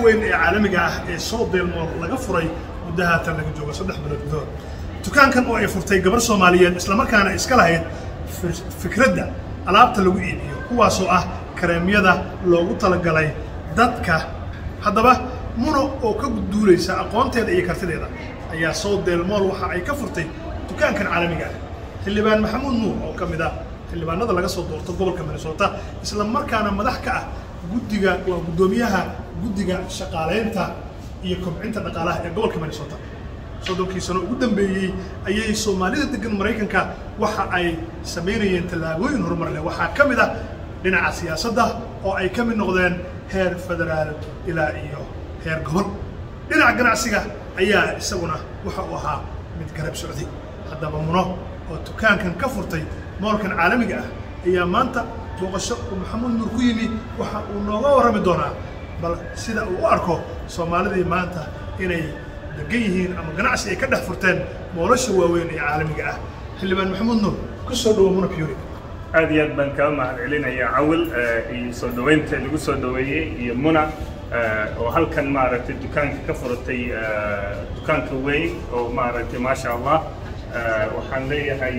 weyn ee caalamiga ah ee soo deelmool laga furay muddo haatan laga joogo saddex bilood gudahood dukaankan oo ay furtay gabar soomaaliyeed islamarkaana iska lahayd fikradda alaabta lagu iibiyo kuwaasoo ah kareemyada loogu talagalay dadka haddaba muno oo ka duulaysa aqoonteeda iyo kartideeda ayaa soo deelmool waxa ay ka furtay dukaankan caalamiga ah xildhibaan maxamuud nuur oo ka mid ah xildhibaanada laga soo doorto gobolka minnesota isla markaana madax ka ah guddiga waa guddoomiyaha guddiga shaqaalaynta iyo kobcinta dhaqaalaha ee gobolka minnesota soddonkii sano ugu dambeeyey ayay soomaalida degan maraykanka waxa ay samaynayeen tallaabooyin horumar leh waxaa ka mid ah dhinaca siyaasadda oo ay ka mid noqdeen heer federaal ilaa iyo heer gobol dhinaca ganacsiga ayaa isaguna waxa uu ahaa mid garab socday haddaba muno oo dukaankan ka furtay moolkan caalamiga ah ayaa maanta booqasho uu maxamuud nuur ku yimi waxa uu nooga warrami doonaa bal sida uu u arko soomaalidii maanta inay degan yihiin ama ganacsi ay ka dhex furteen moolasha waaweyn ee caalamiga ah xildhibaan maxamuud nuur ku soo dhawo muna puri aad iyo aad baan kaa mahad celinayaa cawil iyo soo dhaweynta lagu soo dhaweeyey iyo muna oo halkan maaragtay dukaanka ka furatay dukaanka weyn oo maaragtay maasha allah waxaan leeyahay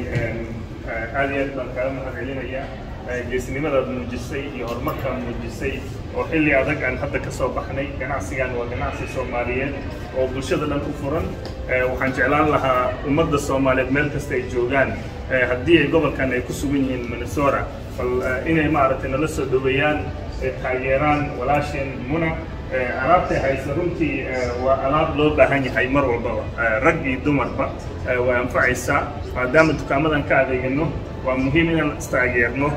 aad iyo aad baan kaa mahad celinayaa geesnimadaad muujisay iyo horumarkaad muujisay oo xilli adag aan hadda ka soo baxnay ganacsigan waa ganacsi soomaaliyeed oo bulshada dhan ku furan waxaan jeclaan lahaa ummadda soomaaliyeed meel kasta ay joogaan haddii ay gobolkan ay ku sugan yihiin minnesota bal inay maaragtay nala soo dhaweeyaan taageeraan walaasheen muna alaabtay haysa runtii waa alaab loo baahan yahay mar walbaba rag iyo dumarba way anfacaysaa maadaama dukaamadan ka adeegano waa muhiim inaan istaageerno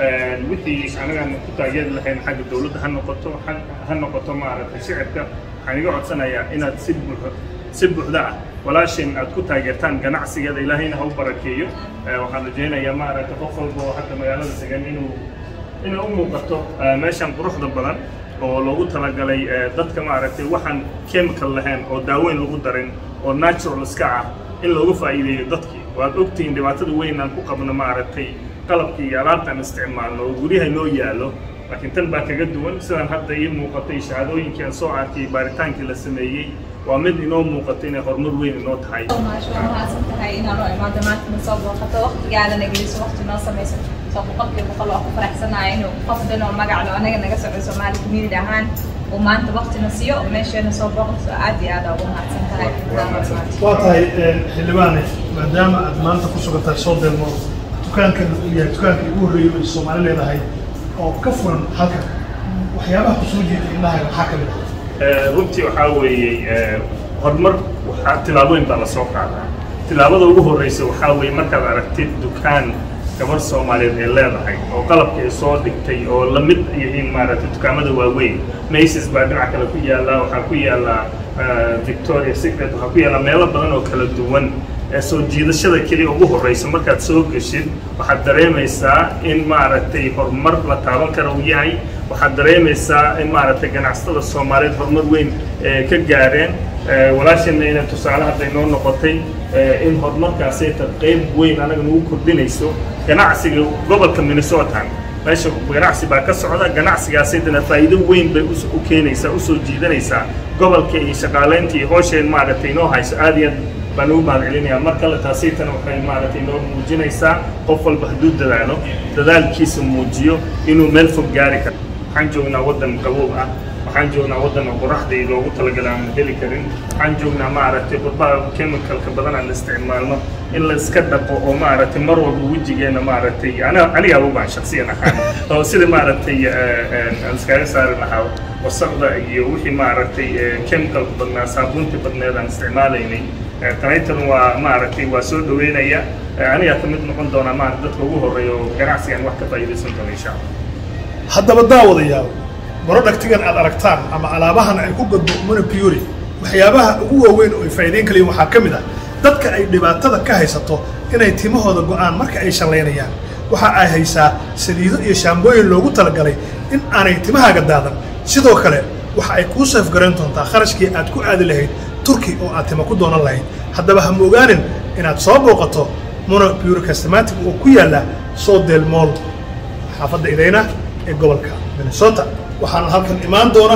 wixii anagaan ku taageeri lahayn xagga dowladda ha noqoto ha noqoto maaragtay shicibka waxaan iga codsanayaa inaad si buux si buuxda ah walaashin aad ku taageertaan ganacsigeeda ilaahayna ha u barakeeyo waxaan rajaynayaa maaragtay qof walba oo hadda magaalada degan inuu inay u muuqato meeshan quruxda badan oo loogu talagalay dadka maaragtay waxaan chemical lahayn oo daaweyn lagu darin oo natural iska ah in loogu faa'iideeyo dadkii waad ogtihiin dhibaatada weyn aan ku qabno maaragtay qalabkii iyo alaabtaan isticmaalno oo guryaha noo yaallo laakiin tan baa kaga duwan sidaan hadda ii muuqatay shahaadooyinkii aan soo arkay baaritaankii la sameeyey waa mid inoo muuqato inay horumar weyn inoo tahay mahadsan tahay inaad u imaado maanta na soo booqato waqtigaadana geliso waqti noo samayso soo boqolkiiba boqol waa ku faraxsanahay inuu qof dhan oo magaclo anaga naga socdo soomaali community ahaan uu maanta waqtina siiyo meesheena soo booqato aad iyo aad ugu mahadsan tahay waa tahay xildhibaane maadaama aad maanta ku sugan tahay soo deelmo dukaankan uu yahay dukaankii ugu horreeyay ay soomaali leedahay oo ka furan halkan waxyaabaha kusoo jeeda indhahay maxaa ka mid ah runtii waxaa weeye horumar waxaa tilaabooyin baa lasoo qaadaa tilaabada ugu horreysa waxaa weeye markaad aragtid dukaan gabar soomaaliyeed ay leedahay oo qalabka ay soo dhigtay oo la mid yihiin maaragtay dukaamada waaweyn maces baa dhinac kale ku yaalla waxaa ku yaalla victoria secret waxaa ku yaalla meelo badan oo kala duwan soo jiidashada keliya ugu horreysa markaad soo geshid waxaad dareemaysaa in maaragtay horumar la taaban kara uu yahay waxaad dareemaysaa in maaragtay ganacsatada soomaaliyeed horumar weyn ka gaareen walaasheenna inay tusaale hadda inoo noqotay in horumarkaasayta qayb weyn anaga nagu kordhinayso ganacsiga gobolka minnesota meesha ganacsi baa ka socda ganacsigaasaytana faa'iido weyn bay u keenaysaa usoo jiidanaysaa gobolka iyo shaqaalaynta iyo hoosheen maaragtay inoo hayso aad iyo aad baan ugu mahad celinayaa mar kale taasaytana waxay maaragtay inoo muujinaysaa qof walba hadduu dadaalo dadaalkiisa muujiyo inuu meel fog gaari karo waxaan joognaa waddan qabow ah waxaan joognaa waddan oo qoraxdii loogu talagalay aan heli karin waxaan joognaa maaragtay qurbaha chemicalka badan aan isticmaalno in la iska dhaqo oo maaragtay mar walba wejigeena maaragtay aniga abubaan shaksiyan ahaan oo sida maaragtay aan iskaga saari lahaa wasaqda iyo wixii maaragtay chemicalka badnaa saabuuntii badneed aan isticmaalaynay tanaytan waa maaragtay waa soo dhaweynaya anigaa ka mid noqon doonaa maaragtay dadka ugu horreeya oo ganacsigan wax ka faa'iidaysan doona insha allah haddaba daawadayaal barodhagtigan aad aragtaan ama alaabahan ay ku gadbo muna puri waxyaabaha ugu waaweyn oo ay faa'iideyn kalayiin waxaa ka mid ah dadka ay dhibaatada ka haysato inay timahooda go'aan marka ay shallaynayaan waxa ay haysaa saliido iyo shaambooyin loogu talagalay in aanay timahaaga daadan sidoo kale waxa ay kuu seefgarayn doontaa kharashkii aad ku aadi lahayd turki oo aad tima ku doonan lahayd haddaba ha moogaanin inaad soo booqato muna puri castematic oo ku yaalla soo del mool xaafadda idayna ee gobolka minnesota waxaana halkan imaan doona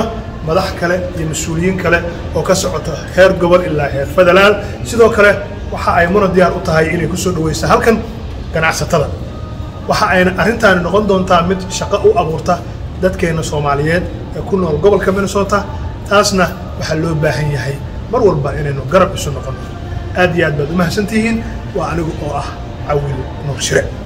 madax kale iyo mas-uuliyiin kale oo ka socota heer gobol ilaa heer federaal sidoo kale waxa ay muna diyaar u tahay inay ku soo dhaweysa halkan ganacsatada waxa ayna arrintaani noqon doontaa mid shaqo u abuurta dadkeenna soomaaliyeed ee ku nool gobolka minnesota taasna waxaa loo baahan yahay mar walba inaynu garab isu noqonno aad iyo aad baad u mahadsantihiin waa anigu oo ah cawil nuur shire